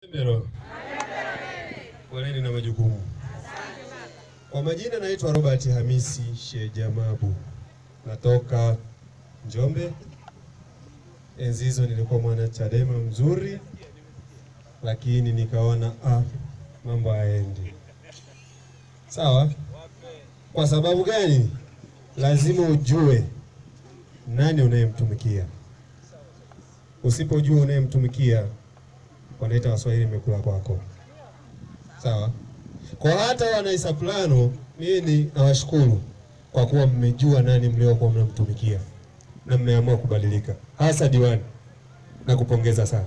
Mbero. Poleni na majukumu. Kwa majina naitwa Robert Hamisi Shejamabu, natoka Njombe. Enzi hizo nilikuwa mwana Chadema mzuri, lakini nikaona ah, mambo hayaendi sawa. Kwa sababu gani? Lazima ujue nani unayemtumikia. Usipojua unayemtumikia wanaita Waswahili imekula kwako. Sawa. Kwa hata wana Isaplano, mimi nawashukuru kwa kuwa mmejua nani mliokuwa mnamtumikia na mmeamua kubadilika, hasa diwani, na kupongeza sana.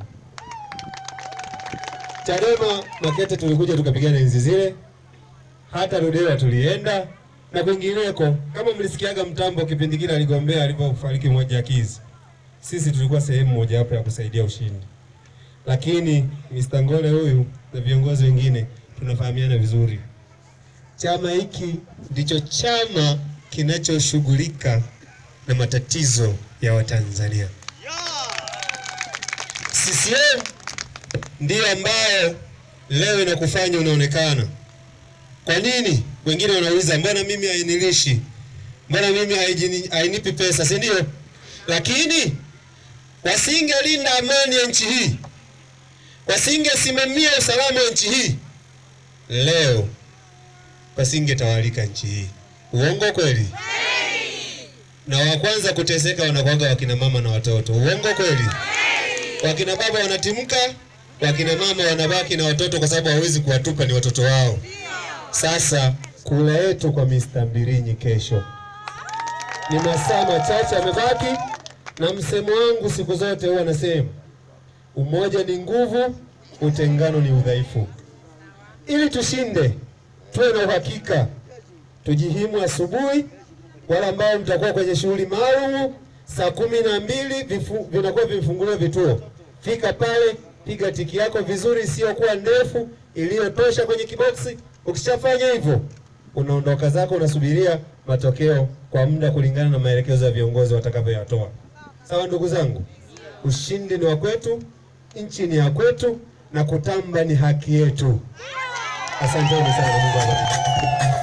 Chadema Makete tulikuja tukapigana enzi zile, hata Ludewa tulienda na kwingineko. Kama mlisikiaga Mtambo kipindi kile aligombea alipofariki mmoja akizi, sisi tulikuwa sehemu mojawapo ya kusaidia ushindi lakini Mr. Ngole huyu na viongozi wengine tunafahamiana vizuri. Chama hiki ndicho chama kinachoshughulika na matatizo ya Watanzania. CCM ndiyo ambayo leo inakufanya unaonekana. Kwa nini? Wengine wanauliza mbona mimi hainilishi, mbona mimi haijini- hainipi pesa, si ndio? Lakini wasingelinda amani ya nchi hii wasingesimamia usalama wa nchi hii, leo pasingetawalika nchi hii. Uongo kweli? Na wa kwanza kuteseka wanakuwaga wakina mama na watoto. Uongo kweli? Wakina baba wanatimka, wakina mama wanabaki na watoto kwa sababu hawezi kuwatupa, ni watoto wao. Sasa kula yetu kwa Mr. Mbilinyi kesho ni masaa machache yamebaki, na msemo wangu siku zote huwa nasema Umoja ni nguvu, utengano ni udhaifu. Ili tushinde, tuwe na uhakika, tujihimu asubuhi. Wale ambao mtakuwa kwenye shughuli maalum, saa kumi na mbili vifu, vinakuwa vimefunguliwa vituo. Fika pale, piga tiki yako vizuri, isiyokuwa ndefu, iliyotosha kwenye kiboksi. Ukishafanya hivyo, unaondoka zako, unasubiria matokeo kwa muda kulingana na maelekezo ya viongozi watakavyoyatoa. Sawa ndugu zangu, ushindi ni wa kwetu, nchi ni ya kwetu, na kutamba ni haki yetu. Asanteni sana, Mungu awabariki.